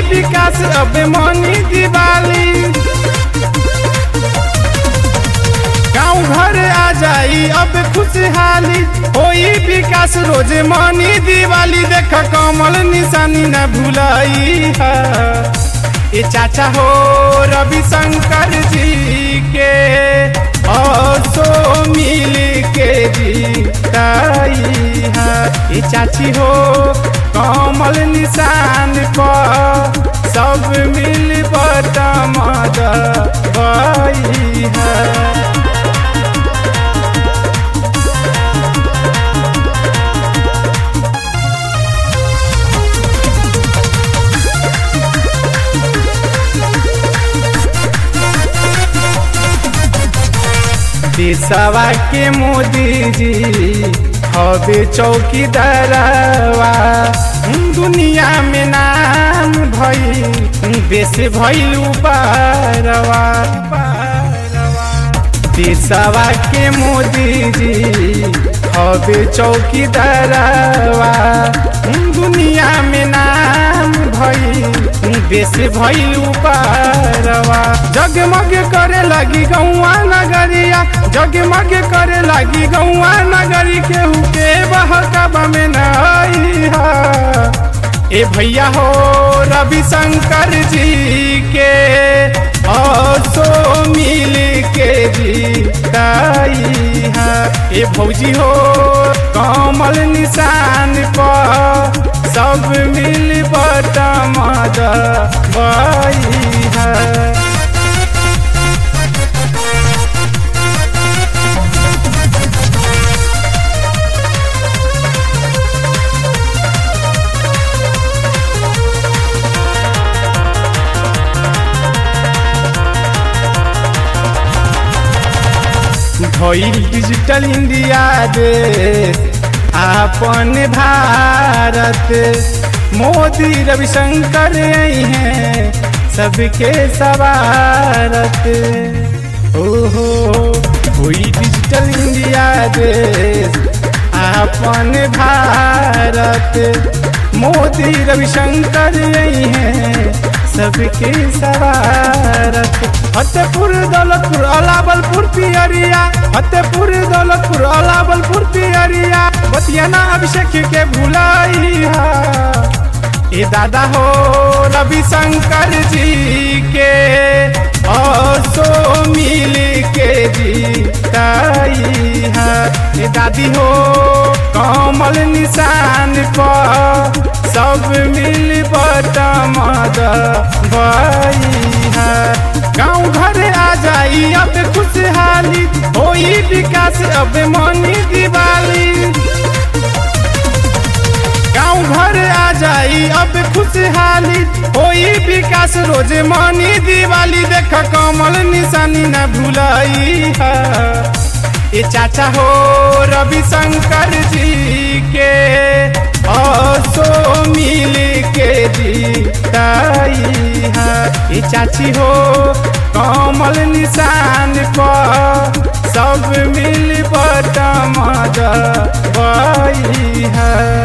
विकास अब मनी दिवाली गाँव घर आ जाई अब खुशहाली होई विकास रोज मनी दिवाली देख कमल निशानी न भुलाई है ये चाचा हो रविशंकर जी के असो मिल के जीताई है ये चाची हो कमल निशान पर सब मिल बटमद गई है देशवा के मोदी जी हवे चौकीदारवा दुनिया में नाम भई देश भइल पारवा देशवा के मोदी जी हवे चौकीदारवा दुनिया में नाम भई देश भइल पारवा जगमग करे लगी गौआ नगरिया जगमग करे लगी गौआ नगरी केहू के बहकबा में नई ए भैया हो रविशंकर जी के असो मिल के जीताई है ए भौजी हो कमल निशान पर सब मिल बटमद बई है भइल डिजिटल इंडिया दे आपन भारत मोदी रविशंकर हैं सबके सवारत ओहो हुई डिजिटल इंडिया देश आपन भारत मोदी रविशंकर हैं सबके सवारत फतेहपुर दौलतपुर अलाबलपुर पियरिया फतेहपुर दौलतपुर अलाबलपुर पियरिया बतियाना अभिषेक के भुलाई ए दादा हो रविशंकर जी के असो मिल के जीताई है ए दादी हो कमल निशान पर सब मिल बटमद बई है गाँव घर आ जाई अब खुशहाली होई विकास अब मनी दिवाली गाँव घर आ जाई अब खुशहाली होई विकास रोज मनी दिवाली देख कमल निशानी न भुलाई है ये चाचा हो रविशंकर जी के असो मिल के जीताई है ये चाची हो कमल निशान पर सब मिल बटमद बई है